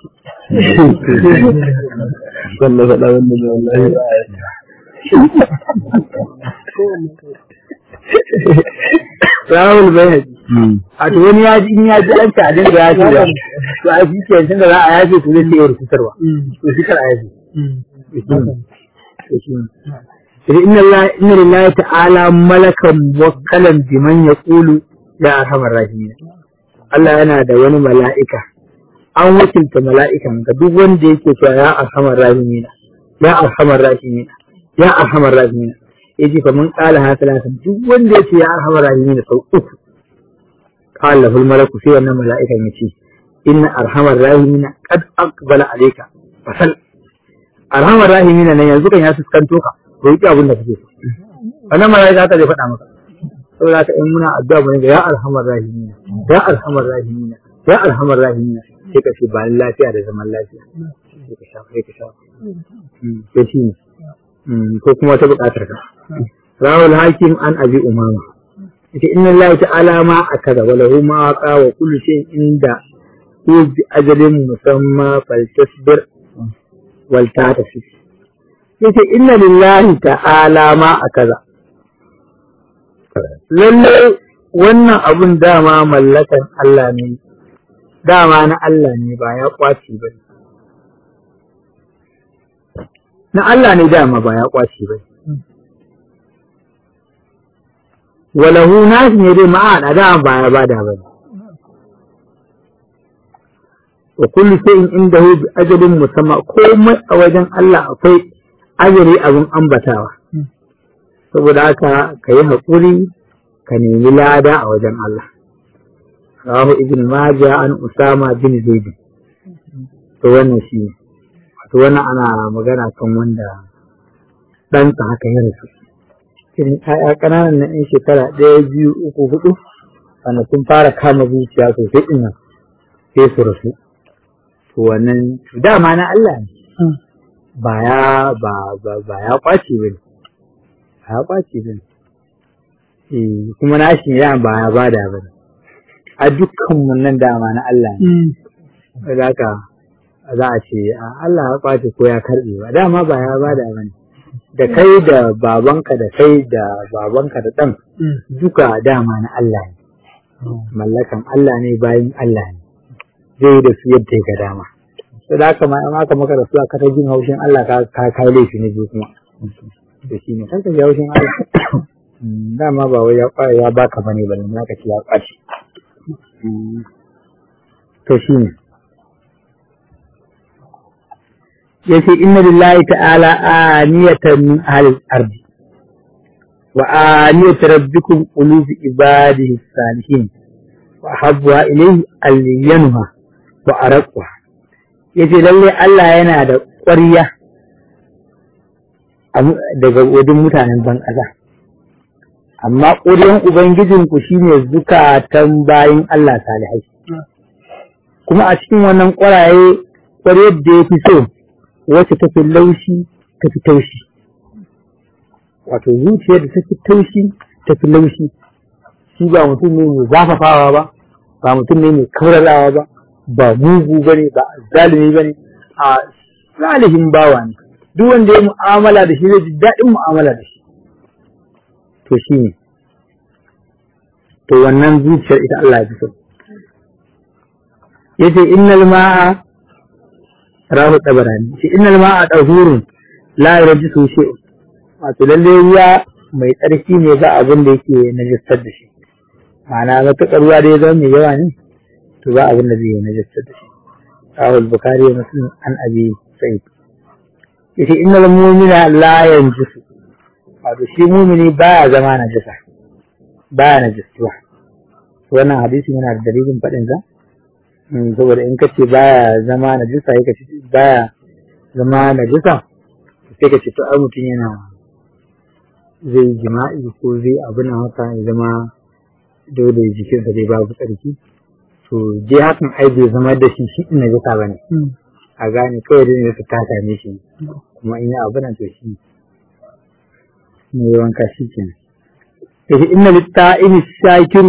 wannan faɗa wannan da wallahi ba Rahul bai a to wani ya ji in ya ji an ce a dinga yafe da to a shi ke tunda za a yafe to zai iya cutarwa to shi kar a yafe inna inna lillahi ta'ala malakan muwakkalan biman yaqulu ya arhamar rahimin Allah yana da wani mala'ika an wakilta mala'ikan ga duk wanda yake cewa ya arhamar rahimin ya arhamar rahimin ya arhamar rahimin yace fa mun qala ha salatan duk wanda yace ya arhamar rahimin sau uku qala fil malaku sai wannan mala'ikan yace inna arhamar rahimin qad aqbala alayka fasal arhamar rahimin nan yanzu kan ya fuskanto ka roki abin da kake so wannan mala'ika ta zai faɗa maka saboda haka in muna addu'a bane ga ya arhamar rahimin ya arhamar rahimin ya arhamar rahimin sai ka ce ba lafiya da zaman lafiya sai ka shafa sai ka shafa sai shi ne ko kuma ta buƙatar ka rawul hakim an abi umama ita inna lillahi ta'ala ma akaza wa lahu ma waqa wa kullu shay'in inda hu bi ajalin musamma faltasbir wal ta'tafi yace inna lillahi ta'ala ma akaza lalle wannan abun dama mallakan Allah ne dama na Allah ne ba ya kwaci ba na Allah ne dama ba ya kwaci ba walahu nashi ne dai ma'a da ba ya bada ba wa kullu shay'in indahu bi ajalin musamma komai a wajen Allah akwai ajali abin ambatawa saboda haka ka yi haƙuri ka nemi lada a wajen Allah rahu ibn majah an usama bin zaid to wannan shi ne wato wannan ana magana kan wanda ɗansa haka ya rasu irin ƴaƴa ƙananan na 'yan shekara ɗaya biyu uku hudu wanda sun fara kama zuciya sosai ɗin nan sai su rasu to wannan dama na Allah ne ba ya ba ba ba ya kwace bane ba ya kwace bane eh kuma na shi ya ba ya bada bane a dukkan mun nan dama na Allah ne saboda haka za a ce Allah ya kwace ko ya karbe ba dama ba ya bada bane da kai da babanka da kai da babanka da ɗan duka dama na Allah ne mallakan Allah ne bayan Allah ne zai da su yadda ga dama sai da haka ma aka maka da su aka ta jin haushin Allah ka ka kai laifi ne biyu kuma da shi ne kanka ji haushin Allah dama ba wai ya kwaya ya baka bane ba ne ka ci ya kwaci to shi ne yace inna lillahi ta'ala aniyatan min ahli al-ardi wa aniyat rabbikum qulub ibadihi salihin wa habwa ilayhi al-yanha wa araqwa yace lalle Allah yana da ƙwarya daga wajen mutanen ban ƙasa amma ƙuryan ubangijinku shine zukatan bayin Allah salihai kuma a cikin wannan ƙwaraye ƙwaryar da ya fi so wacce tafi laushi tafi taushi wato zuciyar da tafi taushi tafi laushi shi ba mutum ne mai zafafawa ba ba mutum ne mai kaurarawa ba ba mugu ba ne ba zalimi ba ne a salihin bawa ne duk wanda ya mu'amala da shi zai ji daɗin mu'amala da shi to shi ne to wannan zuciyar ita Allah ya fi so yace innal ma'a rahu tabarani shi innal ma'a dahurun la yarjisu shay'un wato lalle ruwa mai tsarki ne ba abin da yake najistar da shi ma'ana matuƙar ruwa da ya zama mai yawa ne to ba abin da zai najistar da shi rahu al-bukhari wa muslim an abi sa'id yace innal mu'mina la yanjisu wato shi mu'mini baya zama najisa baya najistuwa wannan hadisi yana da dalilin faɗin sa saboda in kace baya zama na jisa yake ci baya zama najasa sai ka ce to ai mutum yana zai jima'i ko zai abu na haka ya zama dole jikinsa dai babu tsarki to je hakan ai bai zama da shi shi ina jasa ba ne a gane kawai dai ne ta same shi kuma in yi abu na to shi ne wanka shi ke nan inna litta'ini shakiru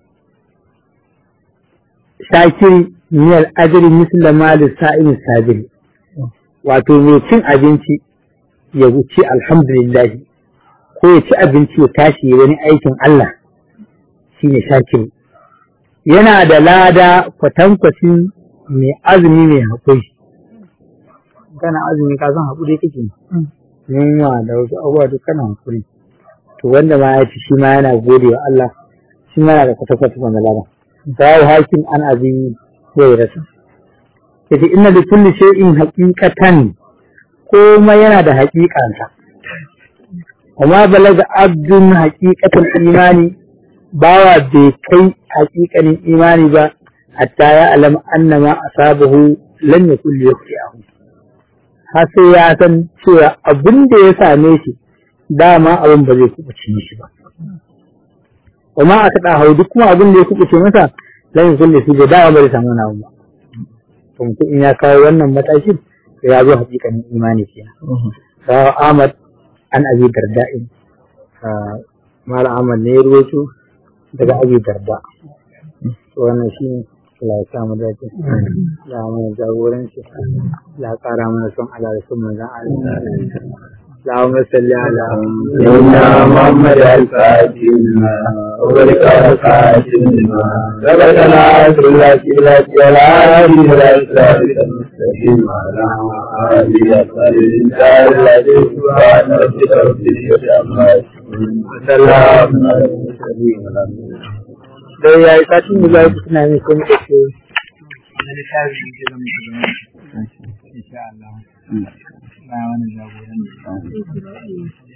shakiri miyar ajiri misla ma lissa'ini sabiri wato mai cin abinci ya wuce alhamdulillahi ko ya ci abinci ya tashi ya wani aikin Allah shine shakiru yana da lada kwatankwacin mai azumi mai haƙuri kana azumi ka san haƙuri kake yunwa da wasu abubuwa duk kana haƙuri to wanda ma ya ci shi ma yana gode wa Allah shi ma yana da kwatankwacin wanda lada zawo hakim an abi zai rasa yace inna li kulli shay'in haqiqatan komai yana da haƙiƙansa amma balaga abdun haqiqatul imani bawa bai kai haƙiƙanin imani ba hatta ya alama annama asabahu lan yakul yaqti'ahu har sai ya san cewa abin da ya same shi dama abin ba zai kubuce shi ba kuma aka da hau duk kuma abin da ya kubuce masa lan yakul shi da dama bai samu na ba to mutum in ya kawo wannan matakin ya zo haƙiƙanin imani kenan sawa Ahmad an abi darda'in Mala Ahmad ne ya ruwaito daga abi darda wannan shi ne Allah ya samu dace ya mana jagoranci ya ƙara mana son Allah da son manzon Allah اللهم صل على سيدنا محمد الفاتح وبارك على فاتحنا ربنا صل على سيدنا ولا إله المستقيم على آله وصحبه الإنسان الذي سبحان ربك رب العزة عما يصفون وسلام على المرسلين da ya yi satin da za ku tuna ne ko muka ce na littafi da zama da zama insha Allah na wani jagoranci